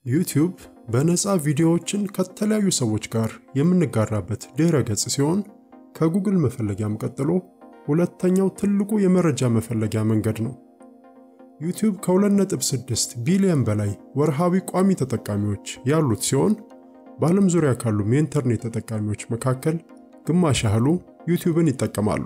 ዩቲዩብ በነፃ ቪዲዮዎችን ከተለያዩ ሰዎች ጋር የምንጋራበት ድህረ ገጽ ሲሆን ከጉግል መፈለጊያም ቀጥሎ ሁለተኛው ትልቁ የመረጃ መፈለጊያ መንገድ ነው። ዩቲዩብ ከ2.6 ቢሊዮን በላይ ወርሃዊ ቋሚ ተጠቃሚዎች ያሉት ሲሆን በዓለም ዙሪያ ካሉም የኢንተርኔት ተጠቃሚዎች መካከል ግማሽ ያህሉ ዩቲዩብን ይጠቀማሉ።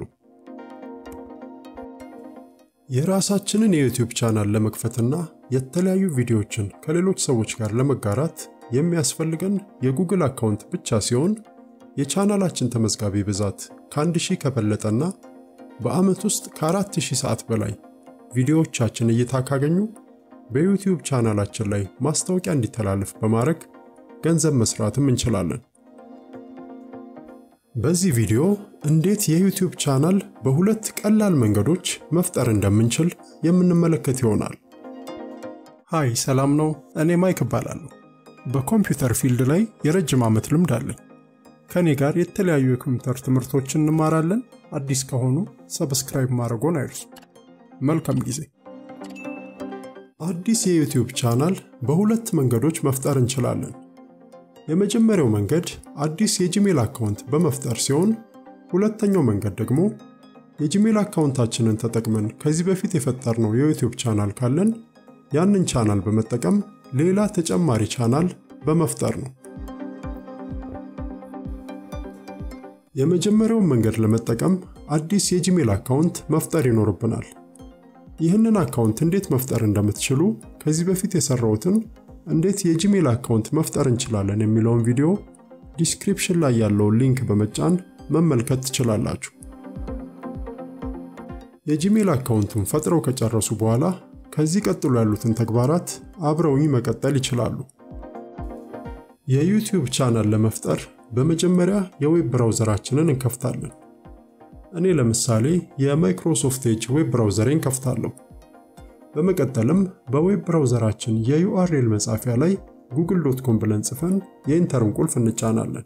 የራሳችንን የዩቲዩብ ቻናል ለመክፈትና የተለያዩ ቪዲዮዎችን ከሌሎች ሰዎች ጋር ለመጋራት የሚያስፈልገን የጉግል አካውንት ብቻ ሲሆን የቻናላችን ተመዝጋቢ ብዛት ከአንድ ሺህ ከበለጠና በዓመት ውስጥ ከአራት ሺህ ሰዓት በላይ ቪዲዮዎቻችን እይታ ካገኙ በዩቲዩብ ቻናላችን ላይ ማስታወቂያ እንዲተላለፍ በማድረግ ገንዘብ መስራትም እንችላለን። በዚህ ቪዲዮ እንዴት የዩቲዩብ ቻናል በሁለት ቀላል መንገዶች መፍጠር እንደምንችል የምንመለከት ይሆናል። ሃይ ሰላም ነው። እኔ ማይክ እባላለሁ። በኮምፒውተር ፊልድ ላይ የረጅም ዓመት ልምድ አለኝ። ከእኔ ጋር የተለያዩ የኮምፒውተር ትምህርቶችን እንማራለን። አዲስ ከሆኑ ሰብስክራይብ ማድረጎን አይርሱ። መልካም ጊዜ። አዲስ የዩቲዩብ ቻናል በሁለት መንገዶች መፍጠር እንችላለን። የመጀመሪያው መንገድ አዲስ የጂሜል አካውንት በመፍጠር ሲሆን ሁለተኛው መንገድ ደግሞ የጂሜል አካውንታችንን ተጠቅመን ከዚህ በፊት የፈጠርነው የዩቲዩብ ቻናል ካለን ያንን ቻናል በመጠቀም ሌላ ተጨማሪ ቻናል በመፍጠር ነው። የመጀመሪያውን መንገድ ለመጠቀም አዲስ የጂሜል አካውንት መፍጠር ይኖርብናል። ይህንን አካውንት እንዴት መፍጠር እንደምትችሉ ከዚህ በፊት የሰራሁትን እንዴት የጂሜል አካውንት መፍጠር እንችላለን የሚለውን ቪዲዮ ዲስክሪፕሽን ላይ ያለውን ሊንክ በመጫን መመልከት ትችላላችሁ። የጂሜል አካውንቱን ፈጥረው ከጨረሱ በኋላ ከዚህ ቀጥሎ ያሉትን ተግባራት አብረውኝ መቀጠል ይችላሉ። የዩቲዩብ ቻናል ለመፍጠር በመጀመሪያ የዌብ ብራውዘራችንን እንከፍታለን። እኔ ለምሳሌ የማይክሮሶፍት ኤጅ ዌብ ብራውዘሬን ከፍታለሁ። በመቀጠልም በዌብ ብራውዘራችን የዩአርኤል መጻፊያ ላይ ጉግል ዶት ኮም ብለን ጽፈን የኢንተርን ቁልፍ እንጫናለን።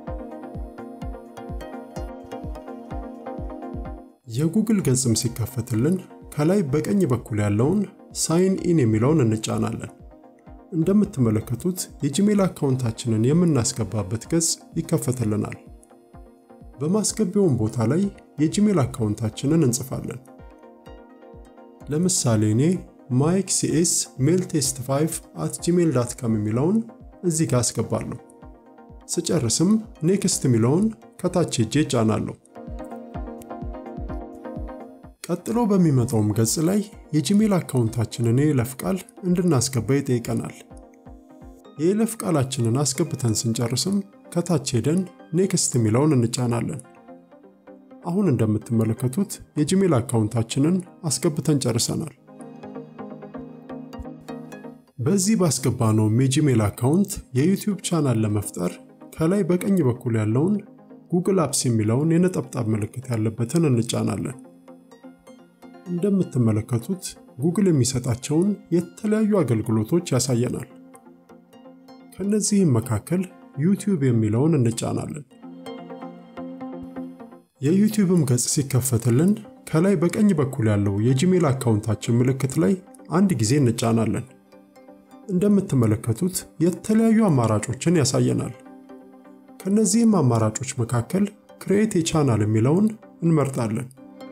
የጉግል ገጽም ሲከፈትልን ከላይ በቀኝ በኩል ያለውን ሳይን ኢን የሚለውን እንጫናለን። እንደምትመለከቱት የጂሜል አካውንታችንን የምናስገባበት ገጽ ይከፈትልናል። በማስገቢያውን ቦታ ላይ የጂሜል አካውንታችንን እንጽፋለን። ለምሳሌ እኔ ማይክ ሲኤስ ሜል ቴስት 5 አት ጂሜል ዳት ካም የሚለውን እዚህ ጋር አስገባለሁ። ስጨርስም ኔክስት የሚለውን ከታች ሄጄ ጫናለሁ። ቀጥሎ በሚመጣውም ገጽ ላይ የጂሜል አካውንታችንን የይለፍ ቃል እንድናስገባ ይጠይቀናል። የይለፍ ቃላችንን አስገብተን ስንጨርስም ከታች ሄደን ኔክስት የሚለውን እንጫናለን። አሁን እንደምትመለከቱት የጂሜል አካውንታችንን አስገብተን ጨርሰናል። በዚህ ባስገባነውም የጂሜል አካውንት የዩቲዩብ ቻናል ለመፍጠር ከላይ በቀኝ በኩል ያለውን ጉግል አፕስ የሚለውን የነጠብጣብ ምልክት ያለበትን እንጫናለን። እንደምትመለከቱት ጉግል የሚሰጣቸውን የተለያዩ አገልግሎቶች ያሳየናል። ከነዚህም መካከል ዩቲዩብ የሚለውን እንጫናለን። የዩቲዩብም ገጽ ሲከፈትልን ከላይ በቀኝ በኩል ያለው የጂሜል አካውንታችን ምልክት ላይ አንድ ጊዜ እንጫናለን። እንደምትመለከቱት የተለያዩ አማራጮችን ያሳየናል። ከነዚህም አማራጮች መካከል ክሬኤት የቻናል የሚለውን እንመርጣለን።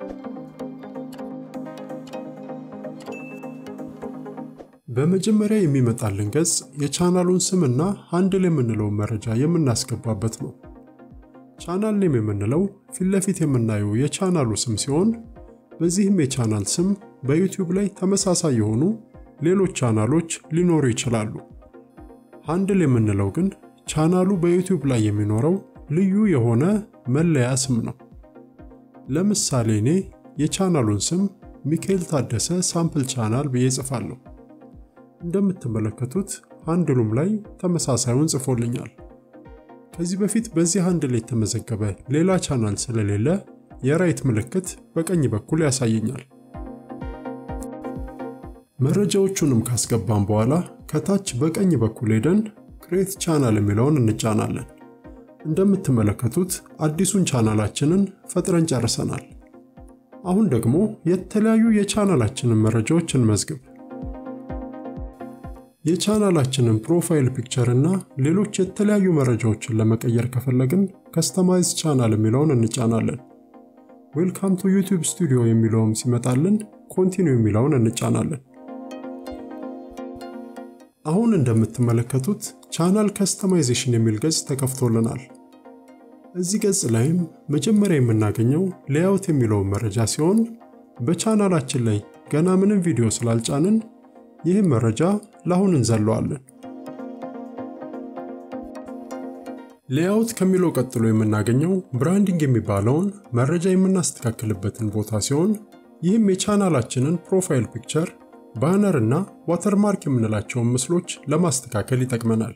በመጀመሪያ የሚመጣልን ገጽ የቻናሉን ስምና ሃንድል የምንለውን መረጃ የምናስገባበት ነው። ቻናል ኔም የምንለው ፊት ለፊት የምናየው የቻናሉ ስም ሲሆን በዚህም የቻናል ስም በዩቲዩብ ላይ ተመሳሳይ የሆኑ ሌሎች ቻናሎች ሊኖሩ ይችላሉ። ሃንድል የምንለው ግን ቻናሉ በዩቲዩብ ላይ የሚኖረው ልዩ የሆነ መለያ ስም ነው። ለምሳሌ እኔ የቻናሉን ስም ሚካኤል ታደሰ ሳምፕል ቻናል ብዬ ጽፋለሁ። እንደምትመለከቱት ሃንድሉም ላይ ተመሳሳዩን ጽፎልኛል። ከዚህ በፊት በዚህ ሃንድል የተመዘገበ ሌላ ቻናል ስለሌለ የራይት ምልክት በቀኝ በኩል ያሳየኛል። መረጃዎቹንም ካስገባን በኋላ ከታች በቀኝ በኩል ሄደን ክሬት ቻናል የሚለውን እንጫናለን። እንደምትመለከቱት አዲሱን ቻናላችንን ፈጥረን ጨርሰናል። አሁን ደግሞ የተለያዩ የቻናላችንን መረጃዎች እንመዝግብ። የቻናላችንን ፕሮፋይል ፒክቸር እና ሌሎች የተለያዩ መረጃዎችን ለመቀየር ከፈለግን ከስተማይዝ ቻናል የሚለውን እንጫናለን። ዌልካም ቱ ዩቲዩብ ስቱዲዮ የሚለውም ሲመጣልን ኮንቲኒው የሚለውን እንጫናለን። አሁን እንደምትመለከቱት ቻናል ከስተማይዜሽን የሚል ገጽ ተከፍቶልናል። እዚህ ገጽ ላይም መጀመሪያ የምናገኘው ሌያውት የሚለውን መረጃ ሲሆን በቻናላችን ላይ ገና ምንም ቪዲዮ ስላልጫንን ይህም መረጃ ለአሁን እንዘለዋለን። ሌያውት ከሚለው ቀጥሎ የምናገኘው ብራንዲንግ የሚባለውን መረጃ የምናስተካክልበትን ቦታ ሲሆን ይህም የቻናላችንን ፕሮፋይል ፒክቸር፣ ባነር እና ዋተርማርክ የምንላቸውን ምስሎች ለማስተካከል ይጠቅመናል።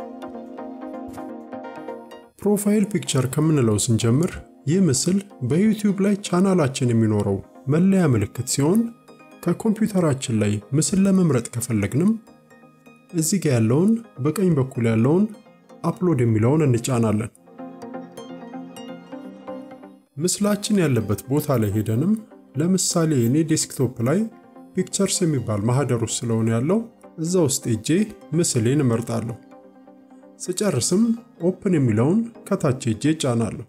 ፕሮፋይል ፒክቸር ከምንለው ስንጀምር ይህ ምስል በዩቲዩብ ላይ ቻናላችን የሚኖረው መለያ ምልክት ሲሆን ከኮምፒውተራችን ላይ ምስል ለመምረጥ ከፈለግንም እዚህ ጋ ያለውን በቀኝ በኩል ያለውን አፕሎድ የሚለውን እንጫናለን። ምስላችን ያለበት ቦታ ላይ ሄደንም ለምሳሌ እኔ ዴስክቶፕ ላይ ፒክቸርስ የሚባል ማህደር ውስጥ ስለሆነ ያለው እዛ ውስጥ ሄጄ ምስሌን እመርጣለሁ። ስጨርስም ኦፕን የሚለውን ከታች ሄጄ እጫናለሁ።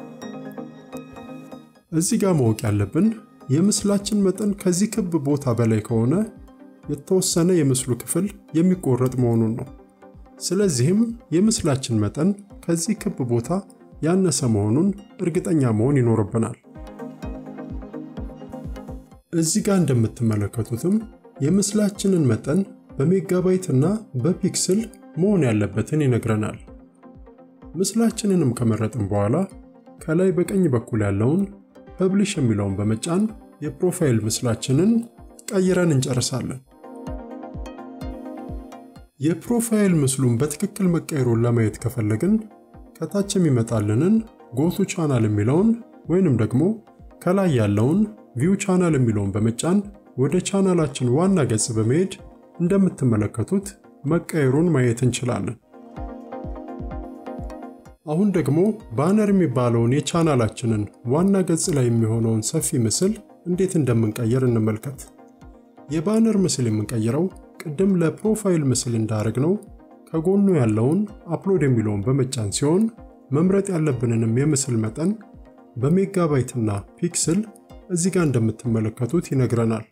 እዚህ ጋር ማወቅ ያለብን የምስላችን መጠን ከዚህ ክብ ቦታ በላይ ከሆነ የተወሰነ የምስሉ ክፍል የሚቆረጥ መሆኑን ነው። ስለዚህም የምስላችን መጠን ከዚህ ክብ ቦታ ያነሰ መሆኑን እርግጠኛ መሆን ይኖርብናል። እዚህ ጋር እንደምትመለከቱትም የምስላችንን መጠን በሜጋባይት እና በፒክስል መሆን ያለበትን ይነግረናል። ምስላችንንም ከመረጥን በኋላ ከላይ በቀኝ በኩል ያለውን ፐብሊሽ የሚለውን በመጫን የፕሮፋይል ምስላችንን ቀይረን እንጨርሳለን። የፕሮፋይል ምስሉን በትክክል መቀየሩን ለማየት ከፈለግን ከታች የሚመጣልንን ጎቱ ቻናል የሚለውን ወይንም ደግሞ ከላይ ያለውን ቪው ቻናል የሚለውን በመጫን ወደ ቻናላችን ዋና ገጽ በመሄድ እንደምትመለከቱት መቀየሩን ማየት እንችላለን። አሁን ደግሞ ባነር የሚባለውን የቻናላችንን ዋና ገጽ ላይ የሚሆነውን ሰፊ ምስል እንዴት እንደምንቀይር እንመልከት። የባነር ምስል የምንቀይረው ቅድም ለፕሮፋይል ምስል እንዳረግነው ከጎኑ ያለውን አፕሎድ የሚለውን በመጫን ሲሆን መምረጥ ያለብንንም የምስል መጠን በሜጋባይትና ፒክስል እዚህ ጋር እንደምትመለከቱት ይነግረናል።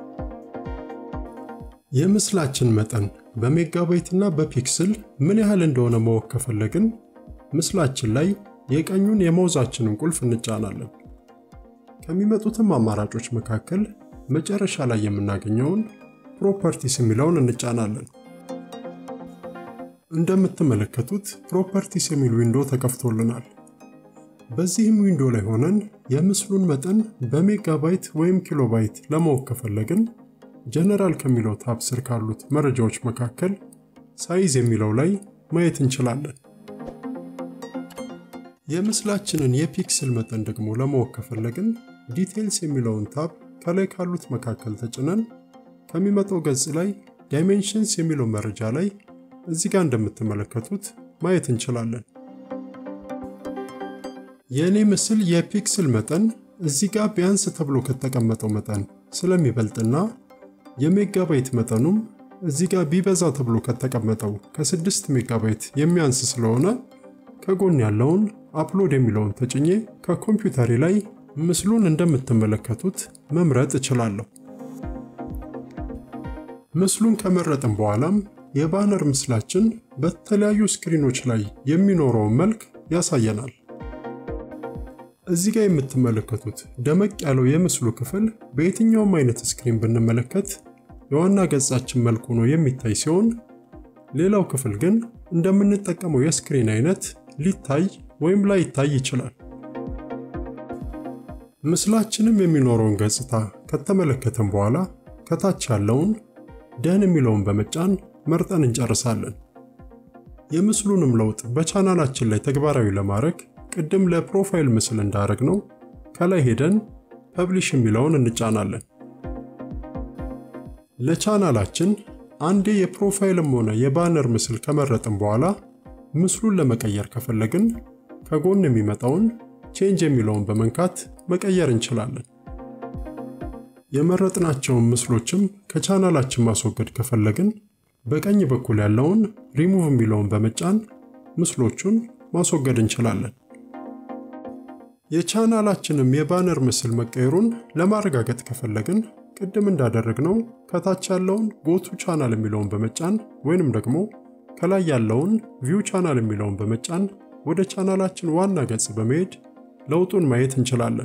የምስላችን መጠን በሜጋባይትና በፒክስል ምን ያህል እንደሆነ ማወቅ ከፈለግን ምስላችን ላይ የቀኙን የማውዛችንን ቁልፍ እንጫናለን። ከሚመጡትም አማራጮች መካከል መጨረሻ ላይ የምናገኘውን ፕሮፐርቲስ የሚለውን እንጫናለን። እንደምትመለከቱት ፕሮፐርቲስ የሚል ዊንዶ ተከፍቶልናል። በዚህም ዊንዶ ላይ ሆነን የምስሉን መጠን በሜጋባይት ወይም ኪሎባይት ለማወቅ ከፈለግን ጀነራል ከሚለው ታብ ስር ካሉት መረጃዎች መካከል ሳይዝ የሚለው ላይ ማየት እንችላለን። የምስላችንን የፒክስል መጠን ደግሞ ለማወቅ ከፈለግን ዲቴይልስ የሚለውን ታብ ከላይ ካሉት መካከል ተጭነን ከሚመጣው ገጽ ላይ ዳይሜንሽንስ የሚለው መረጃ ላይ እዚህ ጋር እንደምትመለከቱት ማየት እንችላለን። የእኔ ምስል የፒክስል መጠን እዚህ ጋር ቢያንስ ተብሎ ከተቀመጠው መጠን ስለሚበልጥና የሜጋባይት መጠኑም እዚህ ጋር ቢበዛ ተብሎ ከተቀመጠው ከ6 ሜጋባይት የሚያንስ ስለሆነ ከጎን ያለውን አፕሎድ የሚለውን ተጭኜ ከኮምፒውተሬ ላይ ምስሉን እንደምትመለከቱት መምረጥ እችላለሁ። ምስሉን ከመረጥን በኋላም የባነር ምስላችን በተለያዩ ስክሪኖች ላይ የሚኖረውን መልክ ያሳየናል። እዚህ ጋር የምትመለከቱት ደመቅ ያለው የምስሉ ክፍል በየትኛውም አይነት ስክሪን ብንመለከት የዋና ገጻችን መልክ ሆኖ የሚታይ ሲሆን ሌላው ክፍል ግን እንደምንጠቀመው የስክሪን አይነት ሊታይ ወይም ላይታይ ይችላል። ምስላችንም የሚኖረውን ገጽታ ከተመለከተን በኋላ ከታች ያለውን ደን የሚለውን በመጫን መርጠን እንጨርሳለን። የምስሉንም ለውጥ በቻናላችን ላይ ተግባራዊ ለማድረግ ቅድም ለፕሮፋይል ምስል እንዳረግ ነው ከላይ ሄደን ፐብሊሽ የሚለውን እንጫናለን። ለቻናላችን አንዴ የፕሮፋይልም ሆነ የባነር ምስል ከመረጥን በኋላ ምስሉን ለመቀየር ከፈለግን ከጎን የሚመጣውን ቼንጅ የሚለውን በመንካት መቀየር እንችላለን። የመረጥናቸውን ምስሎችም ከቻናላችን ማስወገድ ከፈለግን በቀኝ በኩል ያለውን ሪሙቭ የሚለውን በመጫን ምስሎቹን ማስወገድ እንችላለን። የቻናላችንም የባነር ምስል መቀየሩን ለማረጋገጥ ከፈለግን ቅድም እንዳደረግነው ከታች ያለውን ጎቱ ቻናል የሚለውን በመጫን ወይንም ደግሞ ከላይ ያለውን ቪው ቻናል የሚለውን በመጫን ወደ ቻናላችን ዋና ገጽ በመሄድ ለውጡን ማየት እንችላለን።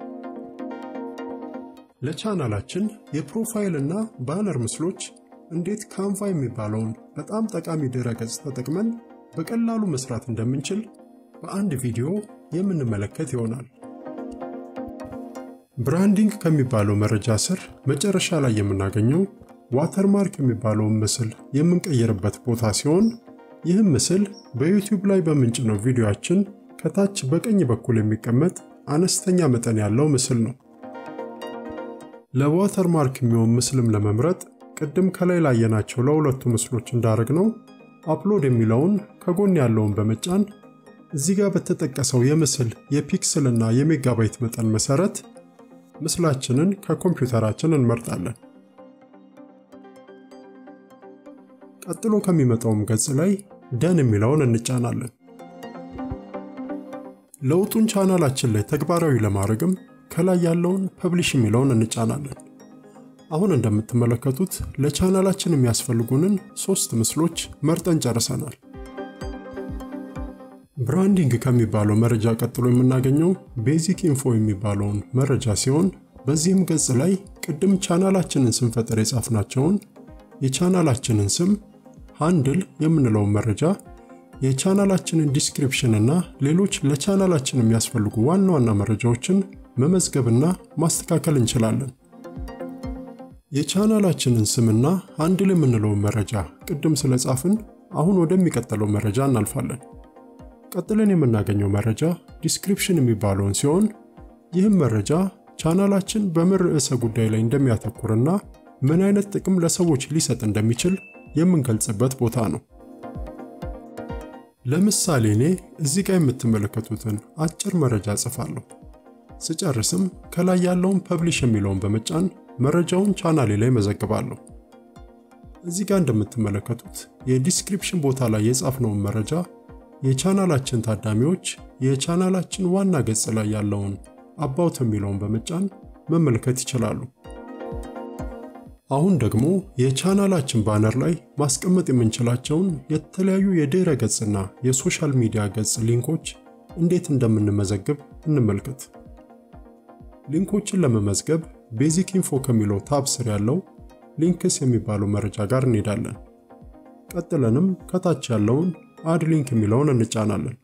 ለቻናላችን የፕሮፋይል እና ባነር ምስሎች እንዴት ካንቫ የሚባለውን በጣም ጠቃሚ ድረ ገጽ ተጠቅመን በቀላሉ መስራት እንደምንችል በአንድ ቪዲዮ የምንመለከት ይሆናል። ብራንዲንግ ከሚባለው መረጃ ስር መጨረሻ ላይ የምናገኘው ዋተርማርክ የሚባለውን ምስል የምንቀይርበት ቦታ ሲሆን ይህም ምስል በዩቲዩብ ላይ በምንጭነው ቪዲዮአችን ከታች በቀኝ በኩል የሚቀመጥ አነስተኛ መጠን ያለው ምስል ነው። ለዋተርማርክ የሚሆን ምስልም ለመምረጥ ቅድም ከላይ ላየናቸው ለሁለቱ ምስሎች እንዳረግነው አፕሎድ የሚለውን ከጎን ያለውን በመጫን እዚህ ጋር በተጠቀሰው የምስል የፒክስል እና የሜጋባይት መጠን መሰረት ምስላችንን ከኮምፒውተራችን እንመርጣለን። ቀጥሎ ከሚመጣውም ገጽ ላይ ደን የሚለውን እንጫናለን። ለውጡን ቻናላችን ላይ ተግባራዊ ለማድረግም ከላይ ያለውን ፐብሊሽ የሚለውን እንጫናለን። አሁን እንደምትመለከቱት ለቻናላችን የሚያስፈልጉንን ሶስት ምስሎች መርጠን ጨርሰናል። ብራንዲንግ ከሚባለው መረጃ ቀጥሎ የምናገኘው ቤዚክ ኢንፎ የሚባለውን መረጃ ሲሆን በዚህም ገጽ ላይ ቅድም ቻናላችንን ስንፈጥር የጻፍናቸውን የቻናላችንን ስም፣ ሃንድል የምንለውን መረጃ፣ የቻናላችንን ዲስክሪፕሽን እና ሌሎች ለቻናላችን የሚያስፈልጉ ዋና ዋና መረጃዎችን መመዝገብና ማስተካከል እንችላለን። የቻናላችንን ስምና ሃንድል የምንለውን መረጃ ቅድም ስለጻፍን አሁን ወደሚቀጥለው መረጃ እናልፋለን። ቀጥለን የምናገኘው መረጃ ዲስክሪፕሽን የሚባለውን ሲሆን ይህም መረጃ ቻናላችን በምን ርዕሰ ጉዳይ ላይ እንደሚያተኩርና ምን አይነት ጥቅም ለሰዎች ሊሰጥ እንደሚችል የምንገልጽበት ቦታ ነው። ለምሳሌ እኔ እዚህ ጋር የምትመለከቱትን አጭር መረጃ ጽፋለሁ። ስጨርስም ከላይ ያለውን ፐብሊሽ የሚለውን በመጫን መረጃውን ቻናሌ ላይ መዘግባለሁ። እዚህ ጋር እንደምትመለከቱት የዲስክሪፕሽን ቦታ ላይ የጻፍነውን መረጃ የቻናላችን ታዳሚዎች የቻናላችን ዋና ገጽ ላይ ያለውን አባውት የሚለውን በመጫን መመልከት ይችላሉ። አሁን ደግሞ የቻናላችን ባነር ላይ ማስቀመጥ የምንችላቸውን የተለያዩ የድረ ገጽና የሶሻል ሚዲያ ገጽ ሊንኮች እንዴት እንደምንመዘግብ እንመልከት። ሊንኮችን ለመመዝገብ ቤዚክ ኢንፎ ከሚለው ታብ ስር ያለው ሊንክስ የሚባለው መረጃ ጋር እንሄዳለን። ቀጥለንም ከታች ያለውን አድ ሊንክ የሚለውን እንጫናለን።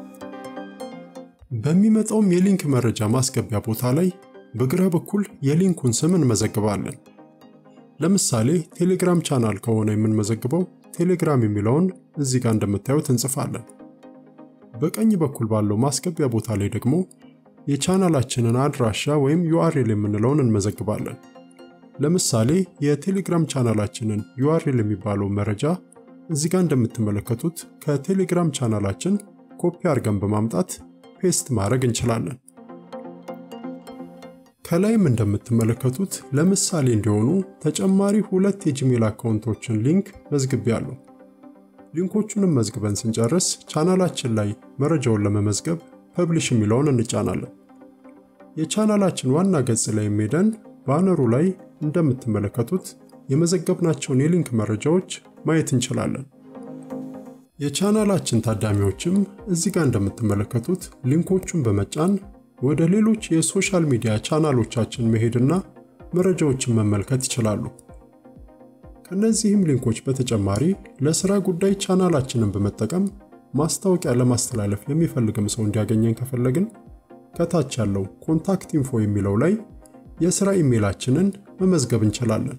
በሚመጣውም የሊንክ መረጃ ማስገቢያ ቦታ ላይ በግራ በኩል የሊንኩን ስም እንመዘግባለን። ለምሳሌ ቴሌግራም ቻናል ከሆነ የምንመዘግበው ቴሌግራም የሚለውን እዚህ ጋር እንደምታዩት እንጽፋለን። በቀኝ በኩል ባለው ማስገቢያ ቦታ ላይ ደግሞ የቻናላችንን አድራሻ ወይም ዩአርኤል የምንለውን እንመዘግባለን። ለምሳሌ የቴሌግራም ቻናላችንን ዩአርኤል የሚባለው መረጃ እዚህ ጋር እንደምትመለከቱት ከቴሌግራም ቻናላችን ኮፒ አድርገን በማምጣት ፔስት ማድረግ እንችላለን። ከላይም እንደምትመለከቱት ለምሳሌ እንዲሆኑ ተጨማሪ ሁለት የጂሜል አካውንቶችን ሊንክ መዝግቤያለሁ። ሊንኮቹንም መዝግበን ስንጨርስ ቻናላችን ላይ መረጃውን ለመመዝገብ ፐብሊሽ የሚለውን እንጫናለን። የቻናላችን ዋና ገጽ ላይ ሄደን ባነሩ ላይ እንደምትመለከቱት የመዘገብናቸውን የሊንክ መረጃዎች ማየት እንችላለን። የቻናላችን ታዳሚዎችም እዚህ ጋር እንደምትመለከቱት ሊንኮቹን በመጫን ወደ ሌሎች የሶሻል ሚዲያ ቻናሎቻችን መሄድና መረጃዎችን መመልከት ይችላሉ። ከነዚህም ሊንኮች በተጨማሪ ለስራ ጉዳይ ቻናላችንን በመጠቀም ማስታወቂያ ለማስተላለፍ የሚፈልግም ሰው እንዲያገኘን ከፈለግን ከታች ያለው ኮንታክት ኢንፎ የሚለው ላይ የስራ ኢሜይላችንን መመዝገብ እንችላለን።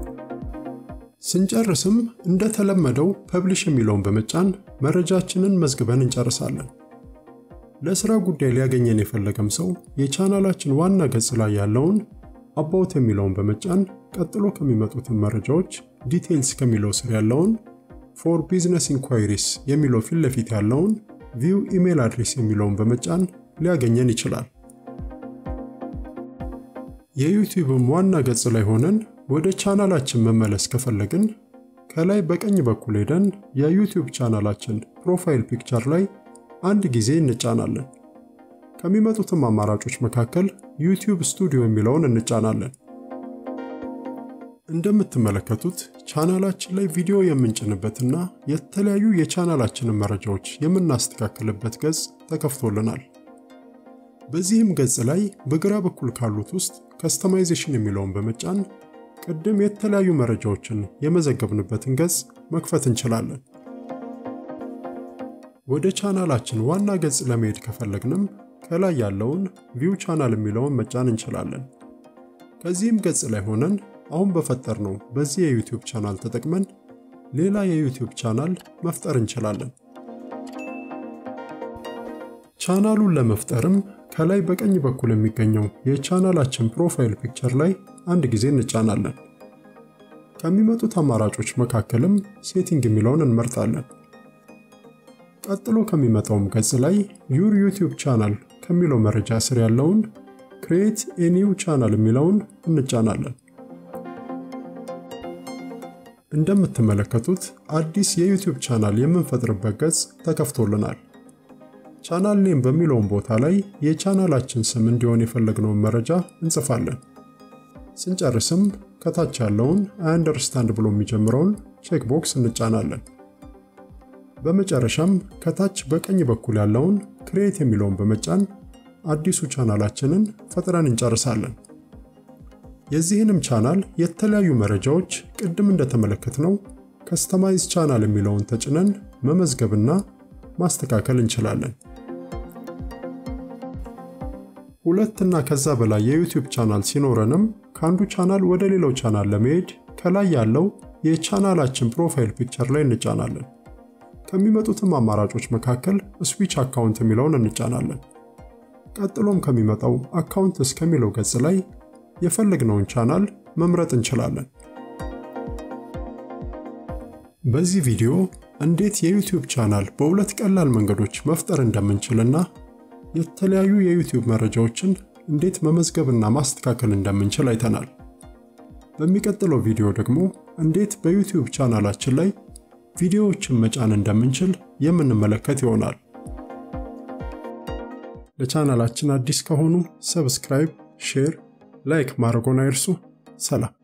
ስንጨርስም እንደተለመደው ፐብሊሽ የሚለውን በመጫን መረጃችንን መዝግበን እንጨርሳለን። ለስራ ጉዳይ ሊያገኘን የፈለገም ሰው የቻናላችን ዋና ገጽ ላይ ያለውን አባውት የሚለውን በመጫን ቀጥሎ ከሚመጡትን መረጃዎች ዲቴይልስ ከሚለው ስር ያለውን ፎር ቢዝነስ ኢንኳይሪስ የሚለው ፊት ለፊት ያለውን ቪው ኢሜል አድሬስ የሚለውን በመጫን ሊያገኘን ይችላል። የዩቲዩብም ዋና ገጽ ላይ ሆነን ወደ ቻናላችን መመለስ ከፈለግን ከላይ በቀኝ በኩል ሄደን የዩቲዩብ ቻናላችን ፕሮፋይል ፒክቸር ላይ አንድ ጊዜ እንጫናለን። ከሚመጡትም አማራጮች መካከል ዩቲዩብ ስቱዲዮ የሚለውን እንጫናለን። እንደምትመለከቱት ቻናላችን ላይ ቪዲዮ የምንጭንበትና የተለያዩ የቻናላችንን መረጃዎች የምናስተካክልበት ገጽ ተከፍቶልናል። በዚህም ገጽ ላይ በግራ በኩል ካሉት ውስጥ ከስተማይዜሽን የሚለውን በመጫን ቅድም የተለያዩ መረጃዎችን የመዘገብንበትን ገጽ መክፈት እንችላለን። ወደ ቻናላችን ዋና ገጽ ለመሄድ ከፈለግንም ከላይ ያለውን ቪው ቻናል የሚለውን መጫን እንችላለን። ከዚህም ገጽ ላይ ሆነን አሁን በፈጠርነው በዚህ የዩቲዩብ ቻናል ተጠቅመን ሌላ የዩቲዩብ ቻናል መፍጠር እንችላለን። ቻናሉን ለመፍጠርም ከላይ በቀኝ በኩል የሚገኘው የቻናላችን ፕሮፋይል ፒክቸር ላይ አንድ ጊዜ እንጫናለን። ከሚመጡት አማራጮች መካከልም ሴቲንግ የሚለውን እንመርጣለን። ቀጥሎ ከሚመጣውም ገጽ ላይ ዩር ዩቲዩብ ቻናል ከሚለው መረጃ ስር ያለውን ክሬት ኤኒው ቻናል የሚለውን እንጫናለን። እንደምትመለከቱት አዲስ የዩቲዩብ ቻናል የምንፈጥርበት ገጽ ተከፍቶልናል። ቻናል ኔም በሚለውን ቦታ ላይ የቻናላችን ስም እንዲሆን የፈለግነውን መረጃ እንጽፋለን። ስንጨርስም ከታች ያለውን አይ አንደርስታንድ ብሎ የሚጀምረውን ቼክ ቦክስ እንጫናለን። በመጨረሻም ከታች በቀኝ በኩል ያለውን ክሬት የሚለውን በመጫን አዲሱ ቻናላችንን ፈጥረን እንጨርሳለን። የዚህንም ቻናል የተለያዩ መረጃዎች ቅድም እንደተመለከትነው ከስተማይዝ ቻናል የሚለውን ተጭነን መመዝገብና ማስተካከል እንችላለን። ሁለት እና ከዛ በላይ የዩቲዩብ ቻናል ሲኖረንም ከአንዱ ቻናል ወደ ሌላው ቻናል ለመሄድ ከላይ ያለው የቻናላችን ፕሮፋይል ፒክቸር ላይ እንጫናለን። ከሚመጡትም አማራጮች መካከል ስዊች አካውንት የሚለውን እንጫናለን። ቀጥሎም ከሚመጣው አካውንት እስከሚለው ገጽ ላይ የፈለግነውን ቻናል መምረጥ እንችላለን። በዚህ ቪዲዮ እንዴት የዩቲዩብ ቻናል በሁለት ቀላል መንገዶች መፍጠር እንደምንችልና የተለያዩ የዩቲዩብ መረጃዎችን እንዴት መመዝገብና ማስተካከል እንደምንችል አይተናል። በሚቀጥለው ቪዲዮ ደግሞ እንዴት በዩቲዩብ ቻናላችን ላይ ቪዲዮዎችን መጫን እንደምንችል የምንመለከት ይሆናል። ለቻናላችን አዲስ ከሆኑ ሰብስክራይብ፣ ሼር፣ ላይክ ማድረጎን አይርሱ። ሰላም።